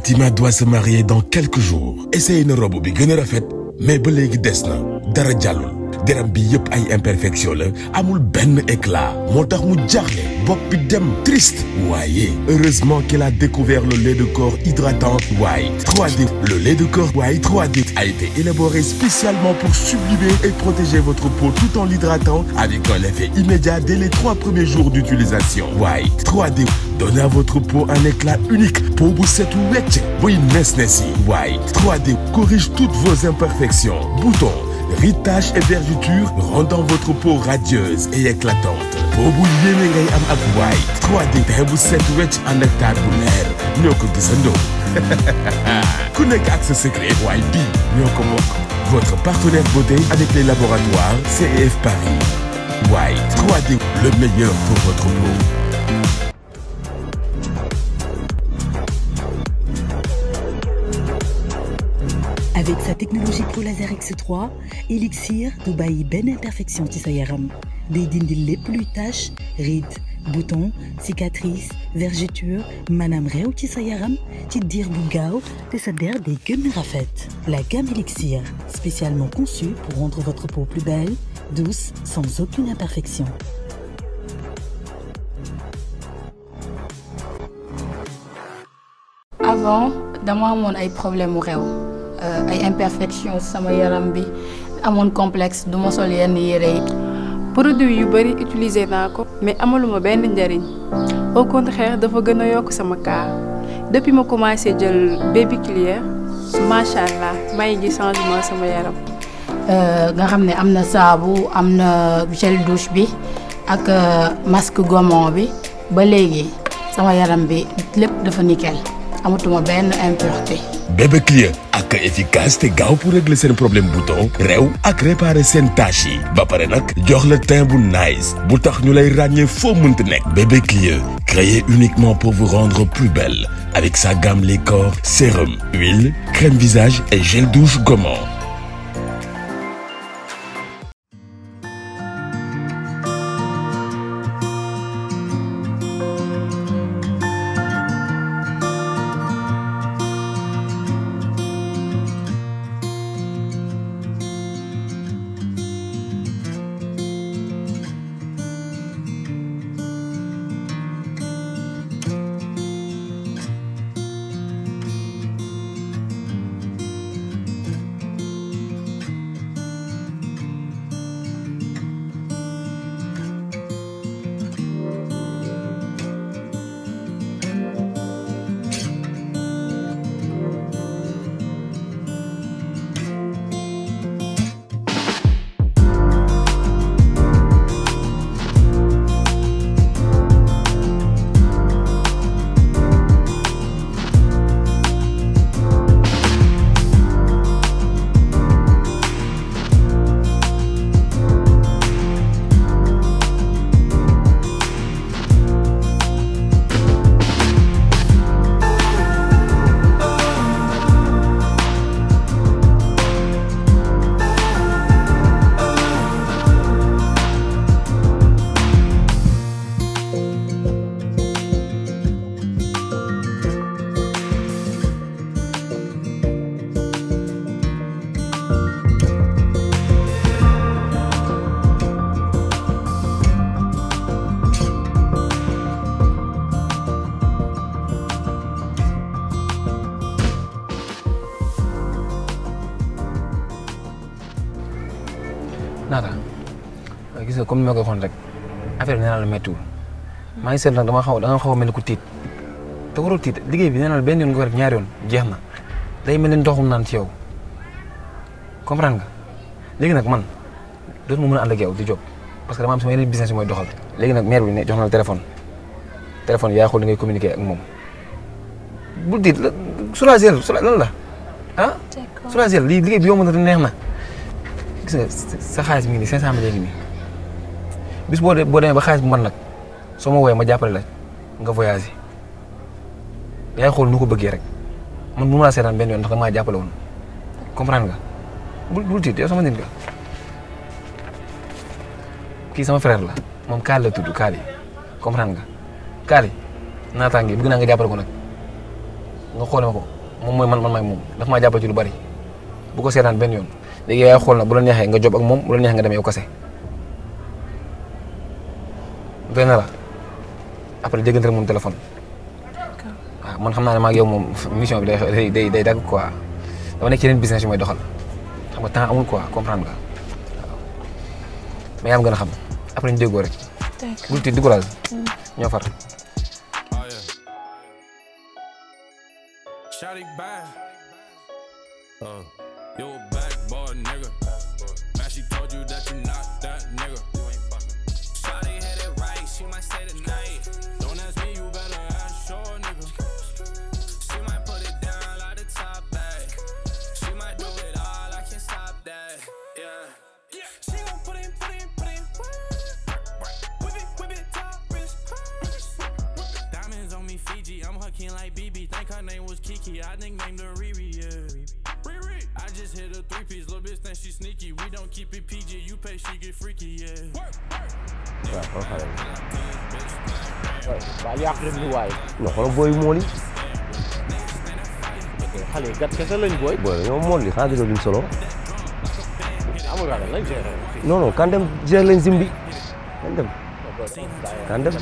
Fatima doit se marier dans quelques jours essaye na robe bi gën a rafet mais ba léegi des na dara jàllul deram bi yëpp ay imperfection la amul benn éclat moo tax mu jaaxle bopp bi dem triste waaye heureusement qu'elle a découvert le lait de corps hydratant White 3D le lait de corps White 3D a été élaboré spécialement pour sublimer et protéger votre peau tout en l'hydratant avec un effet immédiat dès les trois premiers jours d'utilisation White 3D donne à votre peau un éclat unique peau bu setu wecc buy nes nes yi White 3D corrige toutes vos imperfections boutons ritage et vergetures rendant votre peau radieuse et éclatante peau bu yéene ngay am ak White 3D teint bu set wecc ànd ak taar bu leer ñoo ko gisandoo ku nekk ak sa secret waaye bii ñoo ko bokk votre partenaire beauté avec les laboratoires CEF Paris White 3D le meilleur pour votre peau Avec sa technologie Pro Laser X3 Elixir du bàyyi benn imperfection ci sa yaram day dindi lépp luy tache rides boutons cicatrices vergetures maanaam réew ci sa yaram ci diir bu gaaw te sa der day gën a rafet la gamme Elixir spécialement conçue pour rendre votre peau plus belle douce sans aucune imperfection avant dama amoon ay problème mu réew ay imperfection sama yaram bi amoon complexe du ma sol yenn yére yi produit yu bari utiliser naa ko mais amaluma benn njariñ au contraire dafa gën a yokk sama cas depuis ma commencé jël baby clear macha allah maa ngi gis changement sama yaram. nga xam ne am na saabu am na gel douche bi ak masque gommon bi ba léegi sama yaram bi lépp dafa nickel amatuma benn impureté. bébé clear ak efficace te gaaw pour régler seen problème bouton réew ak réparer seen tâches yi ba pare nag jox la teint bu nice bu tax ñu lay ràññee foo mënti nekk bébé clear créé uniquement pour vous rendre plus belle avec sa gamme les corps sérum huile crème visage et gel douche gommant naata gis nga comme ni ma ko waxoon rek affaire bi nee naa la méttiwul maa ngi seet nag dama xaw da nga xaw a mel ni ku tiit te waroo tiit liggéey bi nee naa la benn yoon nga ko def ñaari yoon jeex na day mel ni ndoxum naan ci yow comprendre nga léegi nag man dootuma mën a ànd ak yow di jóg parce que dama am sama yeneen business yi mooy doxal léegi nag maire bi ne jox na la téléphone téléphone yaa xool li ngay communiquer ak moom bul tiit la soulager lan la ah soulager lii liggéey bi yomb na te neex na gis nga sa xaalis mi ngi nii 500 mille ngi nii bis boo boo demee ba xaalis bu man nag soo ma woowee ma jàppale la nga voyagé yaay xool nu ko bëggee rek man mënu ma laa seetaan benn yoon ndax damaa jàppale woon comprendre nga bul bul tiit yow sama nit nga kii sama frère la moom Kaali la tudd Kaali comprendre nga Kaali naataange bëgg naa nga jàppale ko nag nga xoole ma ko moom mooy man man maay moom daf maa jàppale ci lu bari bu ko seetaan benn yoon léegi yaay xool nag bu la neexee nga job ak moom bu la neexee nga dem yow kase doy na la après déggante rek moom téléphone waaw man xam naa ne maa ak yow moom mission bi day day day dagg quoi dama nekk ci yeneen business yu may doxal xam nga temps amul quoi comprendre nga waaw mais yaa am gën a xam après ñu déggoo rek. bul tiit décourage ñoo far. Oh yeah. Shotty bad. Uh, you a bad boy, nigga. Man, she told you that you not that nigga. Shotty hit it right, she might stay the night. Don't ask me, you better ask your nigga. She might put it down like the top bag. She might do it all, I can't stop that. Yeah. She gon' put in, put in, put in. Whip it, whip it, top wrist. Diamonds on me, Fiji. I'm her king like BB. Think her name was Kiki. I nicknamed her Riri, yeah. Riri. I just hit a three piece. Little bitch think she sneaky. We don't keep it PG. You pay, she get freaky, yeah. waaw yàq rek lu waay non xoolal booy mool yi xale yi gat kese lañ booy booy ñoo mool li xanaa gisoo luñ solo amul ragal lañ gérer non non kan dem gérer lañ zimbi kan dem kan dem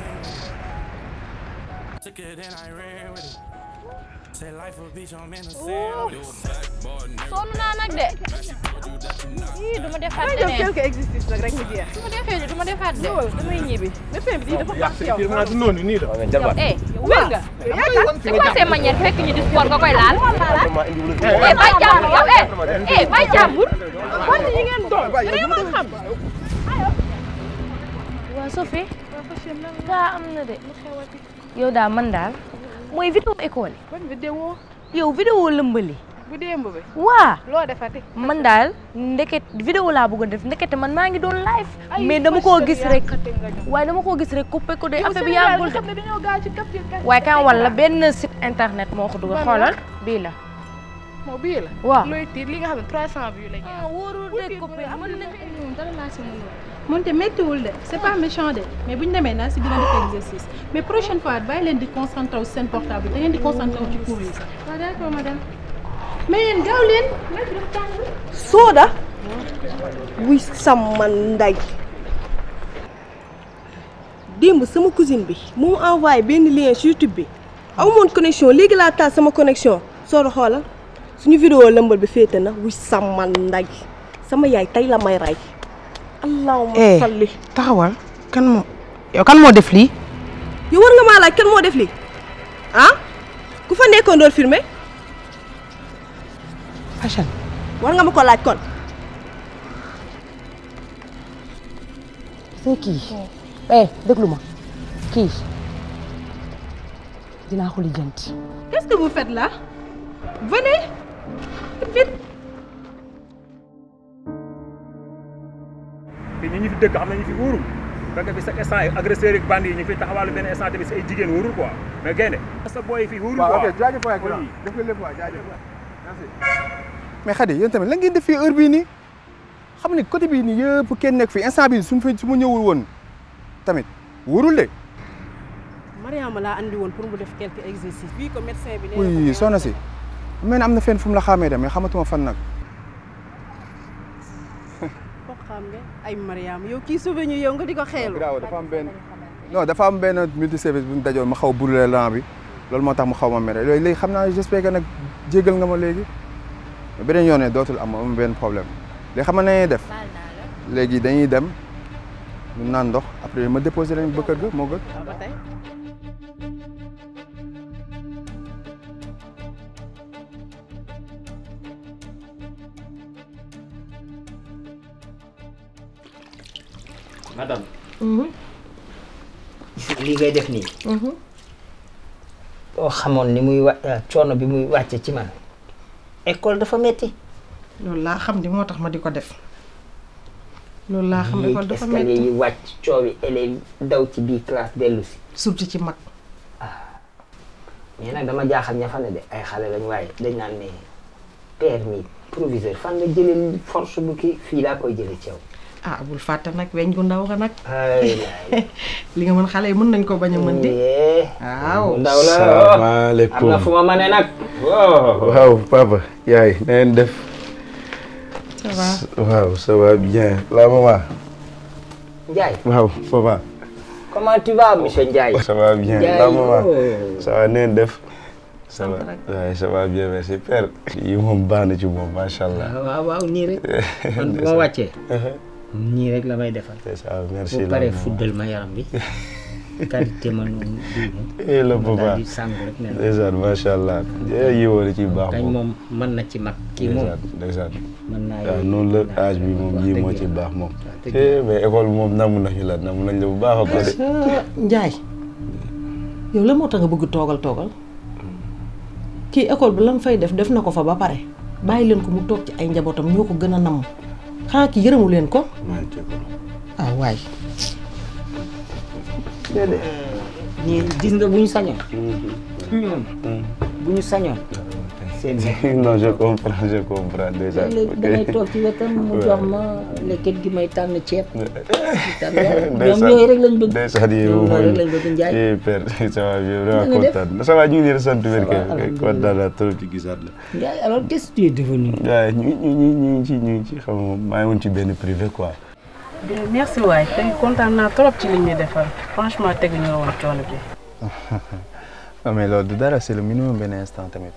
Took it and I ran with it. Say life a beach, I'm in the sand. You a bad boy, nigga. sonn naa nag de ii du ma defaat damay def leneen quelque existence nag rek mu jeex. du ma defee de du ma defaat de loolu damay ñibbi. lépp bi dafa baax ci yow. noonu nii da mais jarbaat eh wér nga c'est quoi ces manières fekk ñu di sport nga koy laal eh bay jàmbur yow eh eh bay jàmbur wante yi ngeen doon. dañoo mën xam. waa Sophie gaa am na de yow daal man daal mooy vidéo école ban vidéo yi yow vidéo lëmbali bu démb bi. waa loo defati. man daal ndeket vidéo laa bëgg a def ndekete man maa ngi doon live mais dama koo gis rek waaye dama koo gis rek coupé ko de affaire bi yàggul de xam ne dañoo gaaw ci kap waaye kan wala benn site internet moo ko dugal xoolal bii la moo bii la. waaw looy tiir li nga xam ne 300 vues la ñu. ah wóorul de coupé mën na dara laa si mën moonte méttiwul de c'est pas méchant de mais bu ñu demee naa si dina def exercice mais prochaine fois bàyyi leen di concentré wu si seen portable da ngeen di concentré wu ci cours yi sax. waaw d'accord madame. mais yéen gaaw leen. Soda. wuy sama nday. démb sama cousine bi mu mu envoyé benn lien ci YouTube bi. amumoon connexion léegi laa taal sama connexion. Soda xoolal suñu vidéo lëmbal bi féete na wuy sama nday sama yaay tey la may rey. allahumma salli. taxawal kan moo yow kan moo def lii yow war nga maa laaj kan moo def lii ah ku fa nekkoon doon filmé Hachane war nga ma ko laaj kon. c'est kii eh déglu ma kii dinaa ko lijjanti qu'est-ce que vous faites là venez vite. te ñi ñu fi dëkk xam nañu fi wóorul fekk fi chaque instant agresseur yi bandi yi ñu fi taxawal benn instant tamit si ay jigéen wóorul quoi mais gaynde sa boy yi fii wóorul quoi waaw ok jaajëf waay grand def nga lépp waay jaajëf merci mais Khady yéen tamit la ngeen def fii heure bii nii xam ni côté bii nii yëpp kenn nekk fii instant bii suñu fi su ma ñëwul woon tamit wóorul de Mariama laa andi woon pour mu def quelques exercices bii ko médecin bi. oui soxna si mel am na fenn fu mu la xamee de mais xamatuma fan nag ko xam nga ay Mariama yow kii sauvé ñu yow nga di ko xeelu. graaw dafa am benn non dafa am benn multi service bu ñu dajoon ma xaw a brûlé lan bi loolu moo tax mu xaw ma mere loolu léegi xam naa j'espère que nag jéggal nga ma léegi beneen yoon ne dootul am am benn problème léegi xam nga nañuy def léegi dañuy dem ñu naan ndox après ma déposé leen ba kër ga moo gën ba tey. madame lii ngay def nii boo xamoon ni muy wa coono bi muy wàcce ci man école dafa metti loolu laa xam ni moo tax ma di ko def loolu laa xam école dafa escalier metti yi wàcc coowi élèves daw ci biir classe dellu si surtout ci mag mais nag dama jaaxal ña fa ne de ay xale lañ waaye dañ naan ne permis proviseur fan nga jëlee force bu kii fii laa koy jëlee ci yow ah bul fàtte nag weñ gu ndaw nga nag li nga mën xale yi mën nañ ko bañ a mën di waaw ndaw la salaamaaleykum am na fu ma mënee nag waaw papa yaay na ngeen def ça va waaw ça va bien la maman Ndiaye waaw ça va comment tu vas monsieur Ndiaye ça va bien Ndiaye, la maman oh. ça va na ngeen def ça va waaye ça va bien merci père yi moom baax na ci moom macha allah waaw waaw nii rek man bu ma wàccee nii rek la may defal c'est ça merci bu la paree maman. fuddal ma yaram bi qualité ma noonu eh la papa daal di sàngu rek ne la ndeysaan macha allah yi woon ci baax kañ moom moom mën na ci mag kii moom ndeysaan ndeysaan mën naa waaw yooyu noonu la âge bi moom yii moo ci baax moom dëgg eh mais école bi moom namu nañu la namu nañ la bu baax a baax de Njaay yow la moo tax nga bëgg toogal toogal kii école bi lan fay def def na ko fa ba pare bàyyi leen ko mu toog ci ay njabootam ñoo ko gën a namm xanaa ki yërëmu leen ko ah waay ñii gis nga bu ñu sañoon ñoom bu ñu sañoon seen non je comprends je comprends déjà léegi damay toog ci wetam mu jox ma lekket gi may tànn ceeb tànn ñoom yooyu rek lañ bëgg ndeysaan yi ñoom moom loolu rek lañ bëgg Njaay eh père ça va bien Na vraiment nga def? kontaan ça va ñu ngi leen di sant wér kay alhamdulilah. kontaan naa trop ci gisaat la Njaay alors qu'est-ce que tu es devenu waaye ñu ñu ñu ñu ngi ci ñu ngi ci xam nga maa ngi woon ci benn privé quoi merci waay tey kontaan naa trop ci li ñuy defal franchement tegu ñu woon coono bi. non mais loolu du dara c'est le minimum benn instant tamit.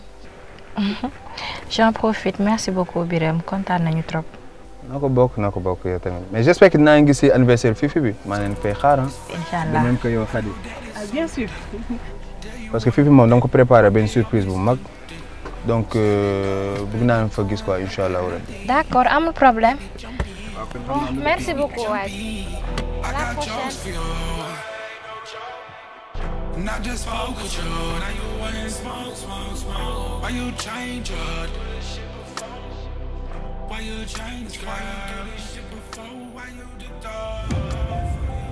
J'en profite merci beaucoup Birame kontaan nañu trop. na ko bokk na ko bokk yow tamit mais j'espère que dinaa ngi gis si anniversaire Fifi bi maa leen koy xaar ah. incha de allah même que yow Khady. ah bien sûr. parce que Fifi moom da nga ko préparé benn surprise bu mag donc euh, bëgg naa leen fa gis quoi incha allah rabbi. d'accord amul problème. Bon, merci beaucoup waay. À la prochaine. Not just smoke with you, now you wanna smoke, smoke, smoke. Why you change up? Why you change, girl? Why you do this shit before? Why you did that?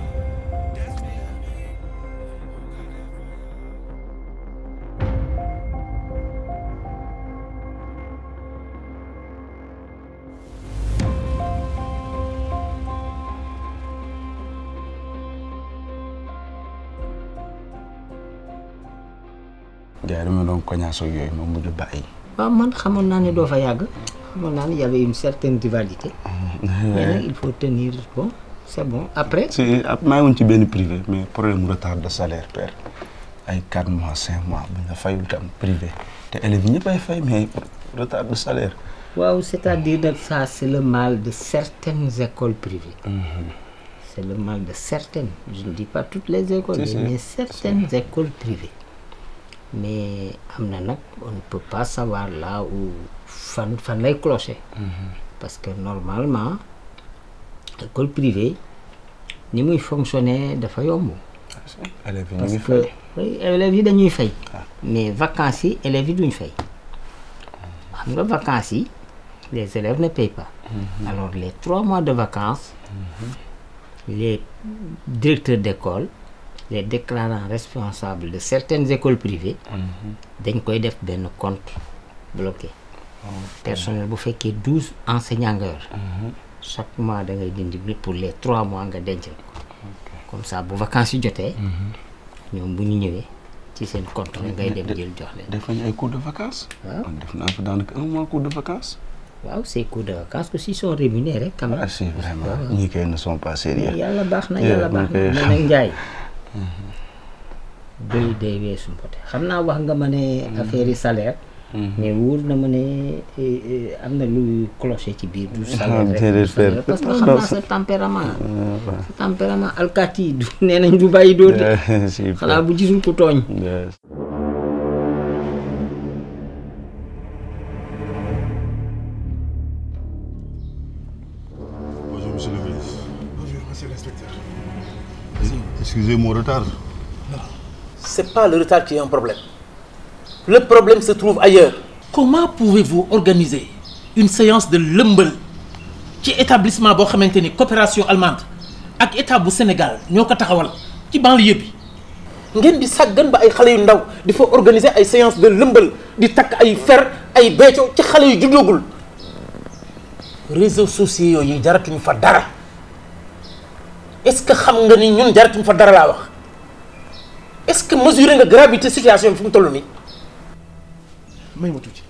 gars yi dama doon koñaasoo yooyu moom mujj bàyyi waaw man xamoon naa ne doo fa yàgg xamoon naa ne y avait une certaine rivalité mais nag il faut tenir bon c'est bon après si ab maa ngi woon ci benn privé mais problème retard de salaire père ay 4 mois 5 mois bu ñu la fayul tam privé te élèves yi ñëpp ay fay mais retard de salaire waaw c'est-à-dire nag ça c'est le mal de certaines écoles privées c'est le mal de certaines je ne dis pas toutes les écoles Si, si. mais certaines écoles privées mais am na nag on ne peut pas savoir là où fan fan lay clocher parce que normalement école privée ni muy fonctionner dafa yomb élèves yi ñu parce ngi que fay oui, élèves yi dañuy fay mais vacances yi élèves yi duñ fay xam nga vacances yi les élèves ne payent pas alors les trois mois de vacances les directeurs d'école les déclarants responsables de certaines écoles privées dañ koy def benn compte bloqué personnel bu fekkee douze enseignants nga yor chaque mois da ngay dindi bi pour les trois mois nga dencal ko comme ça bu vacances yi jotee ñoom bu ñu ñëwee ci seen compte rek ngay dem jël jox leen def nañu ay cours de vacances waaw man def naa fa daanaka un mois cours de vacances waaw ces cours de vacances aussi sont rémunérés quand même ah si vraiment ñii kay ne sont pas sérieux mais yàlla baax na Yeah, yàlla baax man kay na mais xam- nag Njaay doy day weesu mbote xam naa wax nga ma ne affaire yi salaire mais wóor na ma ne eh, eh, am na luy clocher ci biir du salaire rek déedéet du salaire. père. parce que xam naa sa tempérament sa tempérament alkaati yi du nee nañ du bàyyi dóor de si père. xanaa bu gisul ku tooñ Yes. Bonjour, monsieur le ministre. Bonjour, monsieur l'inspecteur. Excusez mon retard. C'est pas le retard qui est un problème. Le problème se trouve ailleurs. Comment pouvez-vous organiser une séance de lëmbal ci établissement boo xamante ni coopération allemande ak état bu Sénégal ñoo ko taxawal ci banlieue bi ngeen di sàggan ba ay xale yu ndaw di fa organiser ay séance de lëmbal di takk ay fer ay beeco ci xale yu juddoogul réseaux sociaux yooyu jaratuñu fa dara est-ce que xam nga ni ñun jaratuñu fa dara laa wax est-ce que mesurer nga gravité situation bi fi mu toll nii may ma tuuti.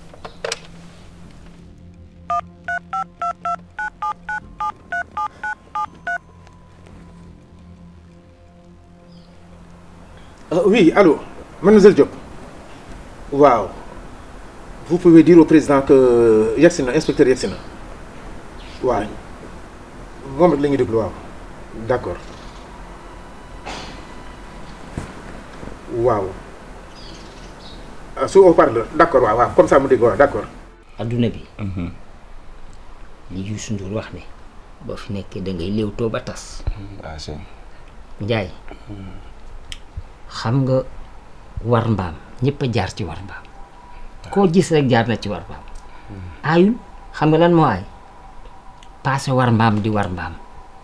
Euh, oui, allô, mademoiselle Diop. Waaw. Vous pouvez dire au président que yegsi na inspecteur yegsi na. waaw moom rek la ñuy déglu waaw. D'accord. waaw. ah su haut-parleur d'accord waaw waaw comme ça mu dégg waaw d'accord. adduna bi. li Youssou Ndour wax ne boo fi nekkee da ngay léewtoo ba tas. waaw si. Njaay xam nga war mbaam ñëpp a jaar ci war mbaam koo gis rek jaar na ci war mbaam aayul xam nga lan moo aay paase war mbaam di war mbaam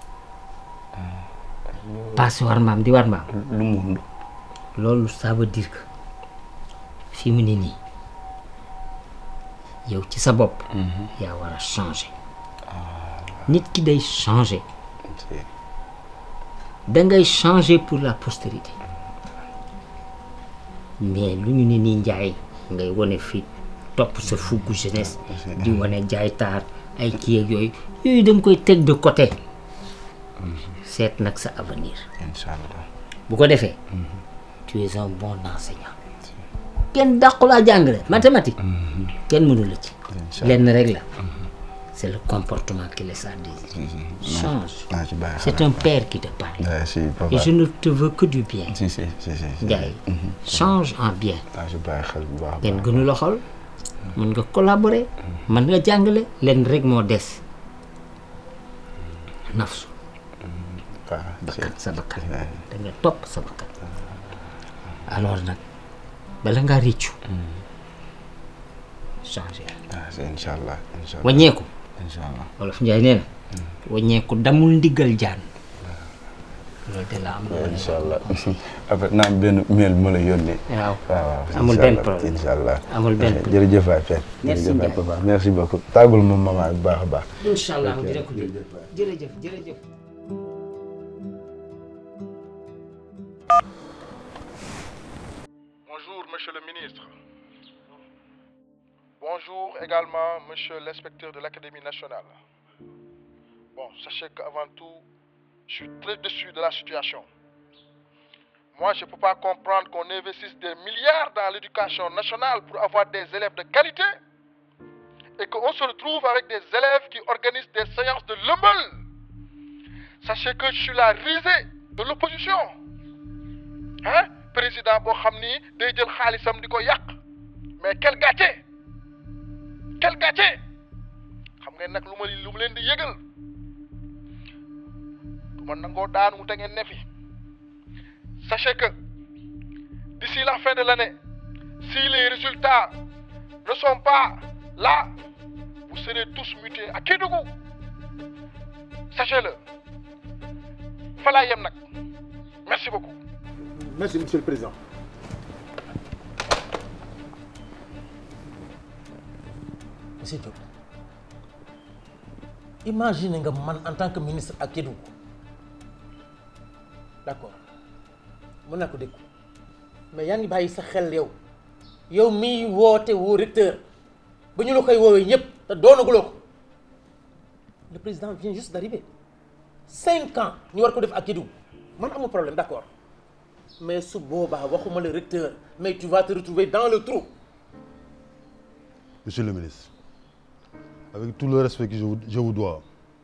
paase war mbaam di war mbaam lu mu loolu ça veut dire que fi mu ne nii yow ci sa bopp yaa war a changer nit ki day changer dangay changer pour la postérité mais lu ñu ne nii njaay ngay wane fi topp sa fuggu jeunesse di wane jaay taar ay kii ak yooyu yooyu danga koy teg de côté seet nag sa avenir inchallah bu ko defee tu es un bon enseignant kenn dàqulaa jàngale mathématique kenn mënu la ci lenn rek la c'est le comportement qui laisse à désirer change naa ci bàyyi c'est un père qui te parle Ouais, si, papa. et je ne te veux que du bien si si si si. Ndiaye change en bien naa ci bàyyi xel bu baax a kenn baax. gënu la xol mën nga collaborer mën nga jàngale lenn rek moo des nafsu bakkan sa bakkan da nga topp sa bakkan alors nag bala ngaa réccu changer ah si inchallah inchallah. wàññeeku inchallah. wolof Njaay nee na wàññeeku damul ndiggal jaan loolu de la am inchallah après naa am benn mail bu ma la yónnee. waaw waaw waaw amul inchallah, benn problème inchallah. amul benn problème jërëjëf waay Père. Merci jërëjëf waay Ndiaye. papa merci beaucoup tàggul ma maman bu baax a baax. incha allah Ok, dina ko dégg jërëjëf waay. jërëjëf jërëjëf Bonjour, monsieur le ministre. Bonjour également, monsieur l'inspecteur de l'Académie nationale. Bon, sachez qu'avant tout, je suis très déçu de la situation. Moi, je ne peux pas comprendre qu'on investisse des milliards dans l'éducation nationale pour avoir des élèves de qualité et qu'on se retrouve avec des élèves qui organisent des séances de lumble. Sachez que je suis la risée de l'opposition. Hein? Président boo xam ni day jël xaalisam di ko yàq mais quel gàcce quel gàcce xam ngeen nag lu ma lu mu leen di yëgal du ma nangoo daanu te ngeen ne fi sachez que d'ici la fin de l'année si les résultats ne sont pas là vous serez tous mutés à Kédougou sachez-le fa laa yem nag merci beaucoup Merci, monsieur le président. Monsieur Diop, imagine nga man en tant que ministre à Kédougou. D'accord. mën naa ko dégg mais yaa ngi bàyyi sa xel yow yow miy woote woo recteur ba ñu la koy woowee ñëpp te doonaguloo ko le président vient juste d'arriver cinq ans ñu war ko def ak Kédougou man amul problème d'accord mais su boobaa waxuma le recteur mais tu vas te retrouver dans le trou Monsieur le ministre, avec tout le respect que je vous, je vous dois,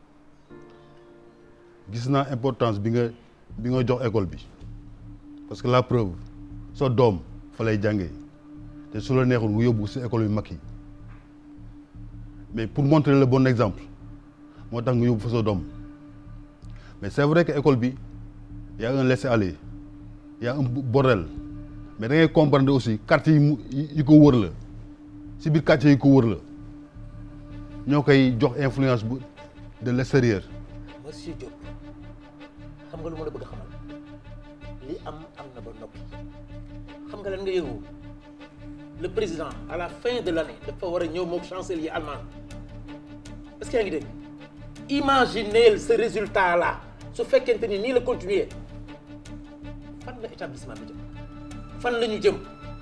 gis naa importance bi nga bi nga jox école bi parce que la preuve sa doom fa lay jàngee te su la neexul nga yóbbu si école yu mag yi mais pour montrer le bon exemple moo tax nga yóbbu fa sa doom mais c'est vrai que école bi y a un laisser-aller y a un bordel mais da ngay comprendre aussi quartier yi mu yi ko wër la si biir quartier yi ko wër la ñoo koy jox influence bu de l'extérieur monsieur Diop xam nga lu ma la bëgg a xamal li am am na ba noppi xam nga lan nga yëngu le président à la fin de l'année dafa war a ñëw moom chancelier allemand est-ce que yaa ngi dégg imaginez ce résultat là su fekkente ni nii la continuer fan la établissement bi jëm fan la ñu jëm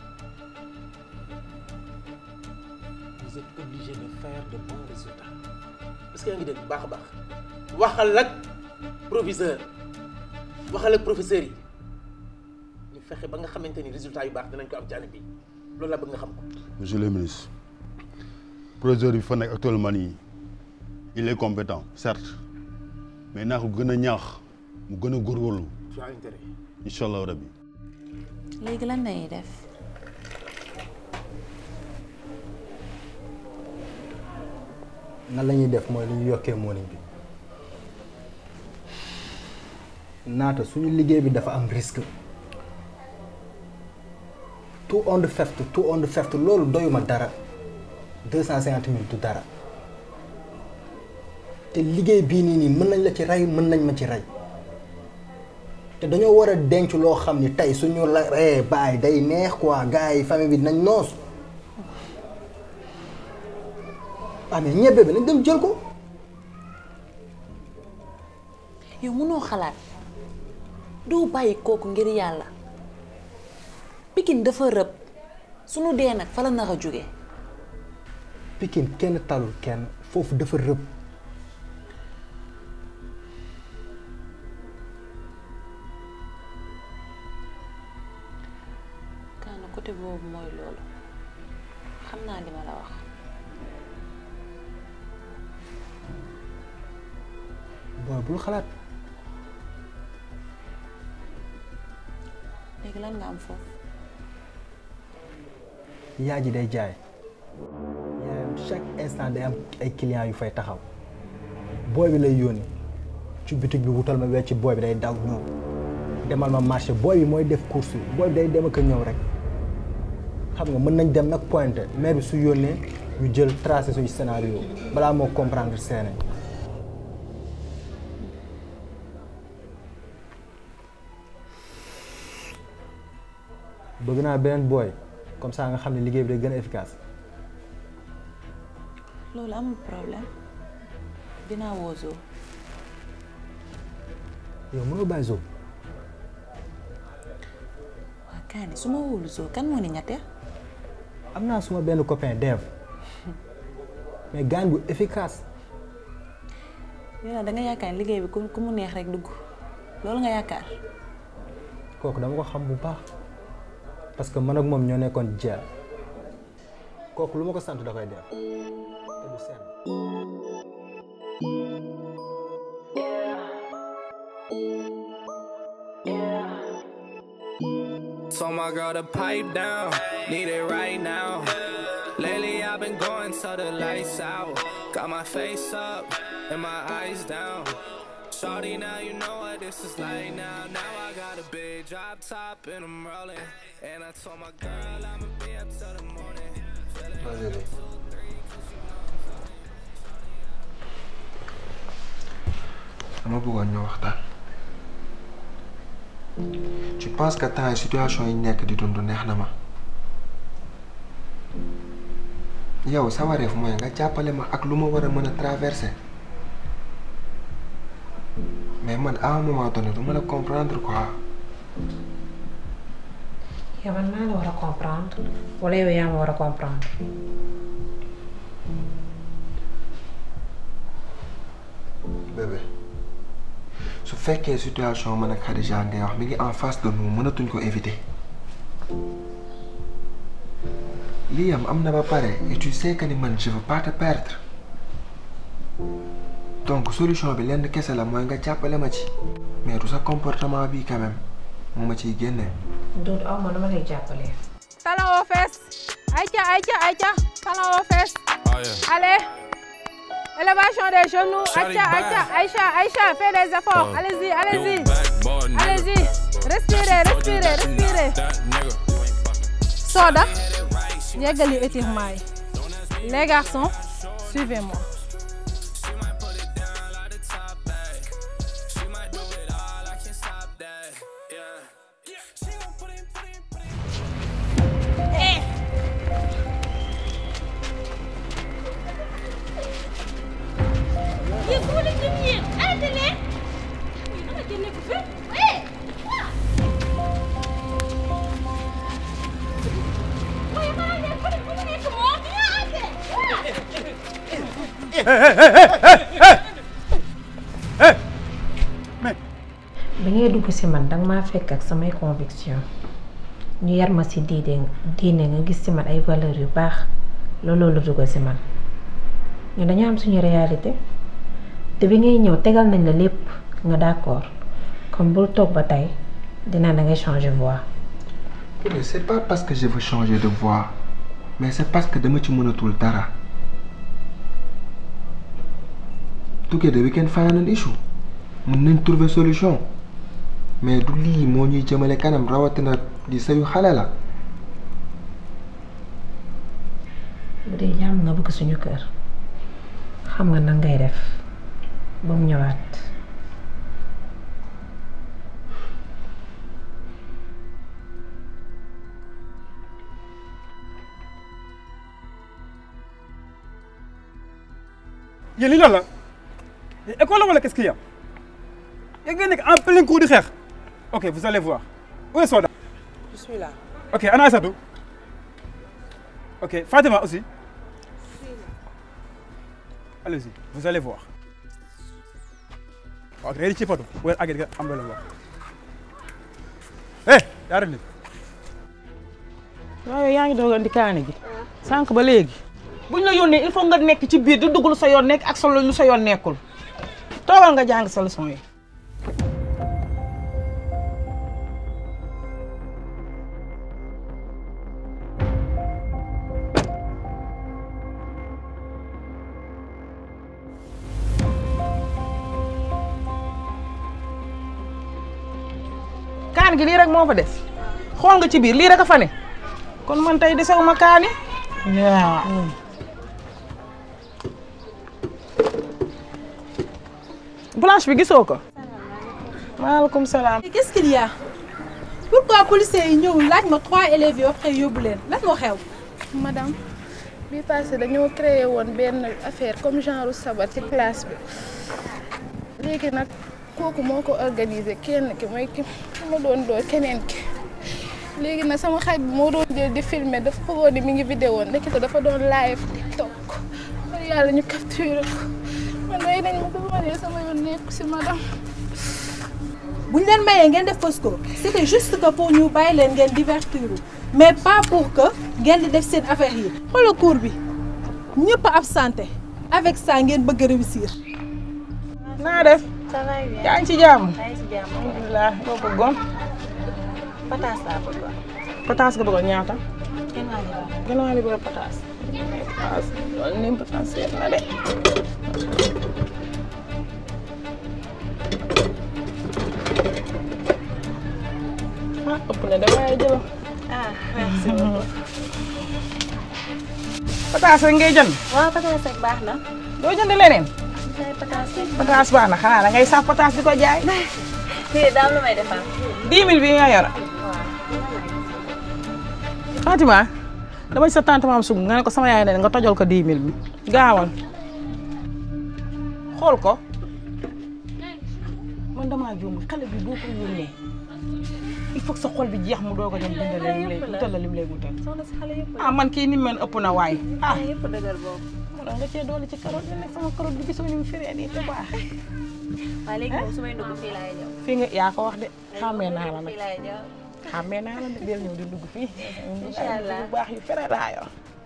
vous êtes obligé de faire de bons résultats est-ce que yaa ngi dégg bu baax a baax waxal ak proviseur waxal ak professeurs yi ñu fexe ba nga xamante ni résultats yu baax dinañ ko am ci année bi loolu laa bëgg nga xam ko. monsieur le ministre proviseur bi fa nekk actuellement nii il est compétent certes mais naa ko gën a ñaax mu gën a góorgóorlu tu as intérêt. incha allah rabbi léegi lan lañuy def nan la ñuy def mooy lu ñu yokkee morning bi naata suñu liggéey bi dafa am risque tout on the feft tout on the feft loolu doyuma dara deux cent cinquante mille du dara te liggéey bii nii nii mën nañ la ci rey mën nañ ma ci rey te dañoo war a denc loo xam ni tey suñu la reyee baay day neex quoi gars yi famille bi dinañ noos ah mais ñebbe bi nañ dem jël ko yow mënoo xalaat doo bàyyi kooku ngir yàlla Pikine dafa rëb sunu dee nag fa la nar a jóge Pikine kenn talul kenn foofu dafa rëb kaana côté boobu mooy loolu xam naa li ma la wax booy bul xalaat léegi lan nga am foofu yaa ji day jaay yaayam chaque instant day am ay clients yu fay taxaw booy bi lay yónni ci boutique bi wutal ma wecc booy bi day daw ñëw demal ma marché booy bi mooy def course yi booy bi day dem ak a ñëw rek xam nga mën nañ dem nag pointé maire bi su yónnee ñu jël tracé suñu scénario balaa moo comprendre scène bëgg naa beneen booy comme ça nga xam ne liggéey bi day gën a efficace loolu amul problème dinaa woo Zo yow mënoo bàyyi Zo waa kaani su ma wóolu Zo kan moo ni ñette am naa suma benn copain Dev mais gaañ bu efficace yow nag da nga yaakaar liggéey bi ku ku mu neex rek dugg loolu nga yaakaar kooku dama ko xam bu baax parce que man ak moom ñoo nekkoon jeel kooku lu ma ko sant da koy def te du seen Told my girl to pipe down, need it right now. Lately I've been going till the lights out. Got my face up and my eyes down. Shorty, now you know what this is like now. Now I got a big drop top and I'm rolling. And I told my girl I'ma be up till the morning. Feeling dama bëggoon ñu waxtaan je pense que temps yi situation yi nekk di dund neex na ma yow sa wareef mooy nga jàppale ma ak lu ma war a mën a traverser mais man à un moment donné du ma la comprendre quoi yow man maa la war a comprendre wala yow yaa ma war a comprendre bébé su fekkee situation man ak Khadija ngay wax mi ngi en face de nous mënatuñ ko éviter lii am am na ba pare et tu sais que ni man je veux pas te perdre donc solution bi lenn kese la mooy nga jàppale ma ci mais du sa comportement bi quand même moo ma ciy génne. Doudou aw ma dama lay jàppale. Talon aux fesses. Aïcha, Aïcha, Aïcha. Talon aux fesses. Oh yeah. Allez. Élévation des genoux. Shawty Aïcha, bad. Aïcha, Aïcha, Aïcha. Fais des efforts. Oh. Allez-y, You allez-y. a bad boy, nigga. Allez-y. Respirez, Told you respirez, that you respirez. not that nigga. Soda. Yeggali étirement yi. Les garçons, suivez-moi. bi ngay dugg ci man danga maa fekk ak samay conviction ñu yar ma ci diine diine nga gis ci man ay valeurs yu baax looloo la dugg ci man ñu dañoo am suñu réalité te bi ngay ñëw tegal nañ la lépp nga d'accord kon bul toog ba tey dinaa da ngay changer voix. mais c'est pas parce que je veux changer de voix mais c'est parce que dama ci mënatul dara together we can find an issue mën nañ trouver solution mais du lii moo ñuy jëmale kanam rawatina di sayu xale la bu dee jàmm nga bëgg suñu kër xam nga nan ngay def ba mu ñëwaat. yéen lii lan la école la wala qu'est-ce qu'il y a yéen ngeen nekk en plein cours di xeex ok vous allez voir où est Soda Je suis là. ok ana Aïssatou ok Fatima aussi allez-y vous allez voir ok réeri ci patu wala agget nga am la wax eh yaa def ni waaye yaa ngi doog andi kaani gi sànq ba léegi buñ la yónnee il faut nga nekk ci biir di dugg lu sa yoon nekk ak solo lu sa yoon nekkul toogal nga jàng sa leçon yi. kaan gi lii rek moo fa des xool nga ci biir lii rek a fa ne kon man tey desewuma kaani waaw blanche bi gisoo ko maaleykum salaam qu'est-ce qu'il y a pourquoi policiers yi ñëwul laaj ma trois élèves yi après yóbbu leen lan moo xew madame bi passé dañoo créé woon benn affaire comme genre sabar ci classe bi léegi nag kooku moo ko organisé kenn ki mooy ki ma doon doo keneen ki léegi nag sama xarit bi moo doon jël di filmer dafa foogoon ni mi ngi vidéo ndekete dafa doon live tiktok par yàlla ñu capturé ko man day nañ ma ko ma ne sama yoon nekku si madame bu ñu leen mayee ngeen def Fosco c'était juste que pour ñu bàyyi leen ngeen divertir mais pas pour que ngeen di def seen affaire yi xoolal cours bi ñëpp a absenté avec ça ngeen bëgg a réussir. naa def ça va bien yaa ngi ci jàmm yaa ngi ci jàmm alhamdulilah loo bëggoon pataas laa bëggoon pataas nga bëggoon ñaata kenn waa ñu gën waa li bëgg pataas pataas loolu ni pataas seet na de ah ëpp na de waaye jëlo ah merci beaucoup pataas rek ngay jënd waaw pataas rek baax na doo jënd leneen jaay pataas rek pataas baax na xanaa da ngay saaf pataas di ko jaay fii daal lu may defar 10 000 bi nga yor Fatima dama ci sa tante maam sug nga ne ko sama yaay ne nga tojal ko 10 000 bi gaawal xool ko man damaa juum xale bi boo ko yónnee il faut que sa xol bi jeex mu doog a dem dundal lim lay wutal la lim lay wutal soxna si xale yëpp ah man kii ni mel ëpp na waay ah xale yëpp dëgër boobu mu doon nga cee doole ci carotte bi nag sama carotte bi gisoo ni mu firee nii te baax waaye léegi moom su may dugg fii laay ñëw fii nga yaa ko wax de xàmmee naa la nag fii laay ñëw xàmmee naa la de del ñëw di dugg fii Incha allah bu baax yu fere laa yor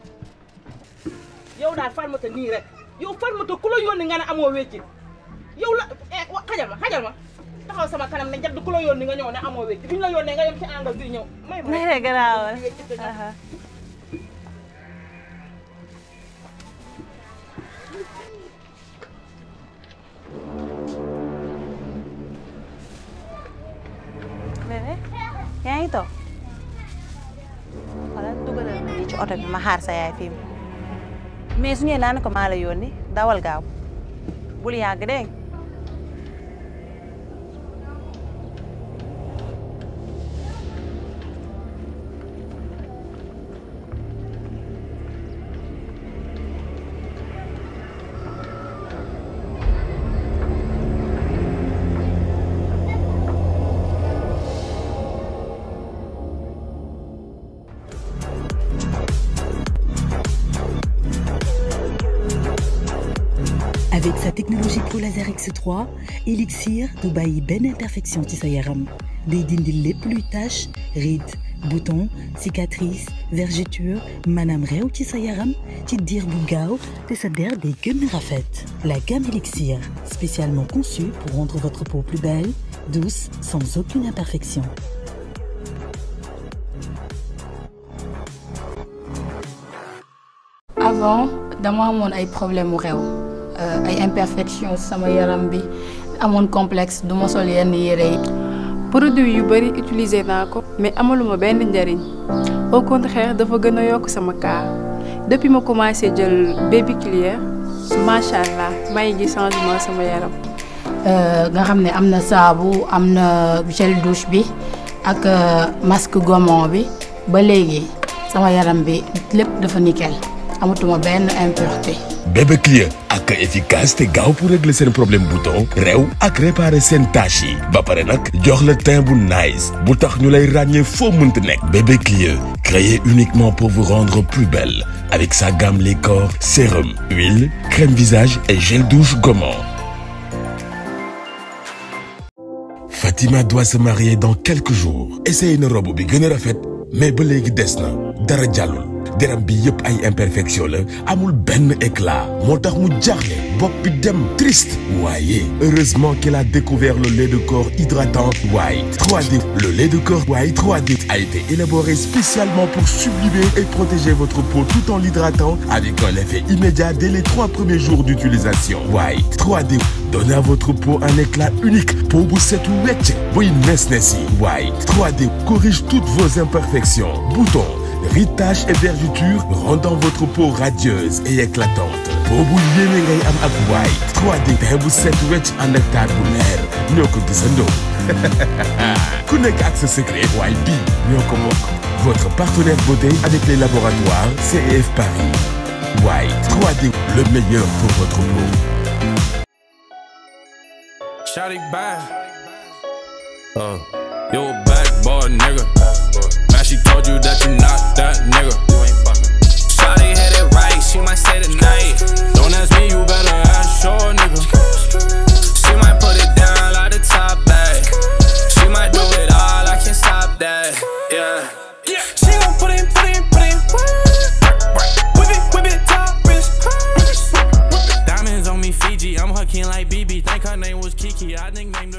yow daal farmata nii rek yow farmata ku la yónni nga ne amoo wéccit yow la eh wa xajal ma xajal ma taxaw sama kanam ne jadd ku la yónni nga ñëw ne amoo wéccit duñ la yónnee nga yem ci angle bi ñëw may ma nee garaawal bébé yaa ngi toog xoolal dugalal ma nii ci oto bi ma xaar sa yaay fii mais su ñëwee naa ne ko maa la yónni dawal gaaw bul yàgg dégg nga Avec sa technologie Pro Laser X3, Elixir du bàyyi benn imperfection ci sa yaram day dindi lépp luy tache rides boutons cicatrices vergetures maanaam réew ci sa yaram ci diir bu gaaw te sa der day gën a rafet. La gamme Elixir, spécialement conçue pour rendre votre peau plus belle, douce, sans aucune imperfection. avant dama amoon ay problème mu réew ay imperfection sama yaram bi amoon complexe du ma sol yenn yére yi. produit yu bari utiliser naa ko mais amaluma benn njariñ au contraire dafa gën a yokk sama cas depuis ma commencé jël baby clear macha allah may gi changement sama yaram. nga xam ne am na saabu am na gel douche bi ak masque gommon bi ba léegi sama yaram bi lépp dafa nickel amatuma benn impureté. bébé clear ak efficace te gaaw pour régler seen problème bouton réew ak réparer seen tache yi ba pare nag jox la teint bu nice bu tax ñu lay ràññee foo mënti nekk bébé clear créé uniquement pour vous rendre plus belle avec sa gamme les corps sérum huile crème visage et gel douche gommant Fatima doit se marier dans quelques jours essayé na robe bi gën a rafet mais ba léegi des na dara jàllul deram bi yëpp ay imperfection la amul benn éclat moo tax mu jaaxle bopp bi dem triste waaye heureusement qu'il a découvert le lait de corps hydratant White 3D le lait de corps White 3D a été élaboré spécialement pour sublimer et protéger votre peau tout en l'hydratant avec un effet immédiat dès les trois premiers jours d'utilisation White 3D donne à votre peau un éclat unique peau bu setu wecc buy nes nes yi White 3D corrige toutes vos imperfections boutons rides, taches et vergetures rendant votre peau radieuse et éclatante peau bu yéeme ngay am ak White 3D teint bu set wecc ànd ak taar bu leer ñoo ko gisandoo ku nekk ak sa secret waaye bii ñoo ko bokk votre partenaire beauté avec les laboratoires CEF Paris White 3D le meilleur pour votre peau Shotty bad. Uh, you a bad boy, nigga. Man, she told you that you not that nigga. Shotty hit it right, she might say tonight. Don't ask me, you better ask your nigga. She might put it down like the top bag. She might do it all, I can't stop that. Yeah. She gon' put in, put in, put in. Whip it, whip it, top wrist. Diamonds on me, Fiji. I'm her king like BB. Think her name was Kiki. I nicknamed her.